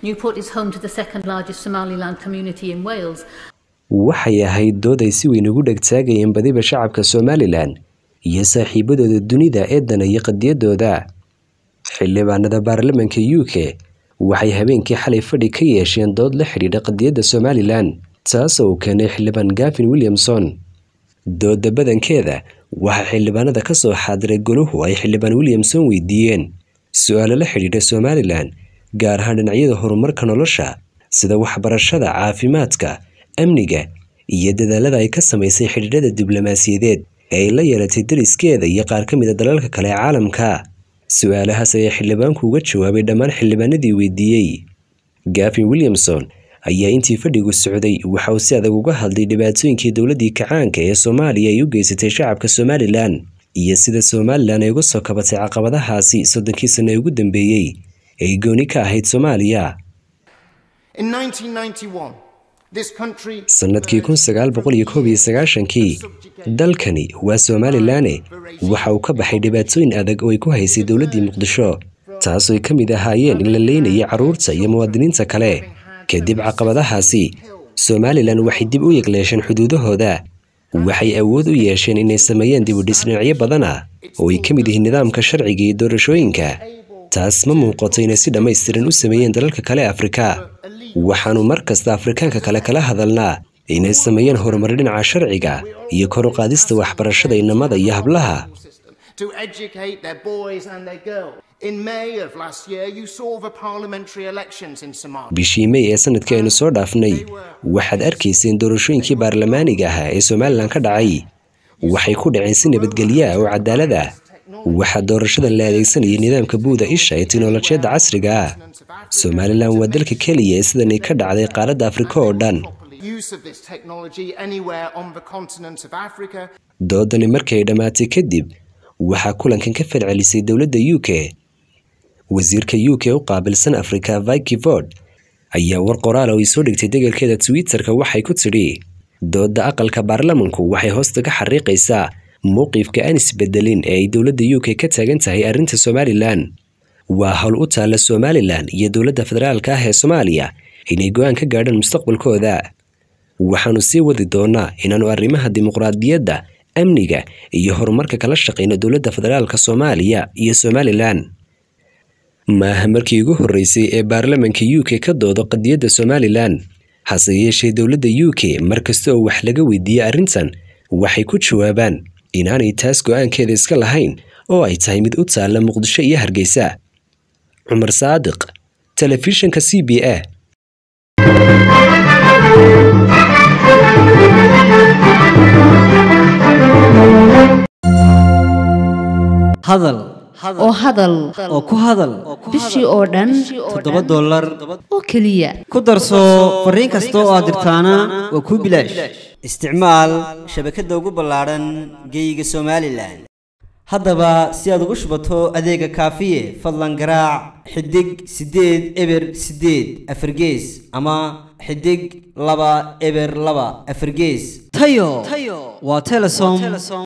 Newport is home to the second largest Somaliland community in Wales. waxay ahayd dood ay si weyn ugu dhegtaagayeen badiba shacabka somalilan iyo saaxiibadooda dunida ee danaya qadiyadooda xildhibaanada baarlamanka u k waxay habeenkii xalay fadhi ka yeesheen dood la xidhiidha qadiyadda somalilan taasoo uu keenay xildhibaan gavin williamson dooda badankeeda waxaa xildhibaanada ka soo xaadiray goluhu ay xildhibaan williamson weydiiyeen su-aalo la xidhiidha somalilan gaar ahaan dhinacyada horumarka nolosha sida waxbarashada caafimaadka amniga iyo dadaalada ay ka samaysay xidhiidhada diblomaasiyadeed ee ay la yeelatay dariskeeda iyo qaar ka mida dalalka kale ee caalamka su-aalahaas ayaa xildhibaanku uga jawaabay dhammaan xildhibaanadii weydiiyey gavin williamson ayaa intii fadhigu socday waxa uu si adag uga hadlay dhibaatooyinkii dowladdii kacaanka ee soomaaliya ay u geysatay shacabka somalilan iyo sida somalilan ay uga soo kabatay caqabadahaasi soddonkii sano ee ugu dambeeyey ay gooni ka ahayd soomaaliya sannadkii kun sagaal boqol iyo koob iyo sagaashankii dalkani waa somalilane waxa uu ka baxay dhibaatooyin adag oo ay ku haysay dowladdii muqdisho taasooy ka mid ahaayeen in la leynayay carruurta iyo muwaadiniinta kale kadib caqabadahaasi somalilan waxay dib u yegleesheen xuduudahooda waxay awood u yeesheen inay sameeyeen dibudhis dhinacyo badan ah oo ay ka mid yihiin nidaamka sharciga iyo doorashooyinka taas ma muuqato inay si dhammaystiran u sameeyeen dalalka kale afrika waxaannu mar kasta afrikaanka kale kala hadalnaa inay sameeyeen horumar dhinaca sharciga iyo kor u qaadista waxbarashada inamada iyo hablaha bishii mey ee sanadkii aynu soo dhaafnay waxaad arkayseen doorashooyinkii baarlamaaniga ahaa ee somalilan ka dhacay waxay ku dhaceen si nabadgelyo ah oo cadaalad ah waxaa doorashadan la adeegsanayay nidaamka buuda isha ee tiknolojiyadda casriga ah somalilan waa dalka keliya ee sidanay ka dhacday qaaradda afrika oo dhan doodani markii ay dhammaatay kadib waxaa kulankan ka falcelisay dowladda u k wasiirka u k u qaabilsan afrika viki ford ayaa war qoraala oo ay soo dhigtay degalkeeda twitter-ka waxay ku tidhi doodda aqalka baarlamanku waxay hoosta ka xariiqaysaa mowqifka aan isbedelin ee ay dowladda u k ka taagan tahay arrinta somalilan waa howl u taalla somalilan iyo dowladda federaalka ah ee soomaaliya inay go-aan ka gaadhaan mustaqbalkooda waxaannu sii wadi doonnaa inaannu arrimaha dimuqraadiyadda amniga iyo horumarka kala shaqayno dowladda federaalka soomaaliya iyo somalilan maaha markii ugu horreysay ee baarlamanka u k ka doodo qadiyadda somalilan hase yeeshee dowladda u k mar kasta oo wax laga weydiiyey arrintan waxay ku jawaabaan inaanay taas go-aankeeda iska lahayn oo ay tahay mid u taalla muqdisho iyo hargeysa cumar saadiq telefishinka c b a hadal oo hadal oo ku hadal bishii oo dhan toddoba dollar oo keliya ku darso fariin kasta oo aad dirtaana waa kuu bilaash isticmaal shabakadda ugu ballaadhan geeyiga somalilan haddaba si aad ugu shubato adeega kaafiye fadlan garaac xidig siddeed eber siddeed afargees ama xidig laba eber laba afargees tayo waa telesom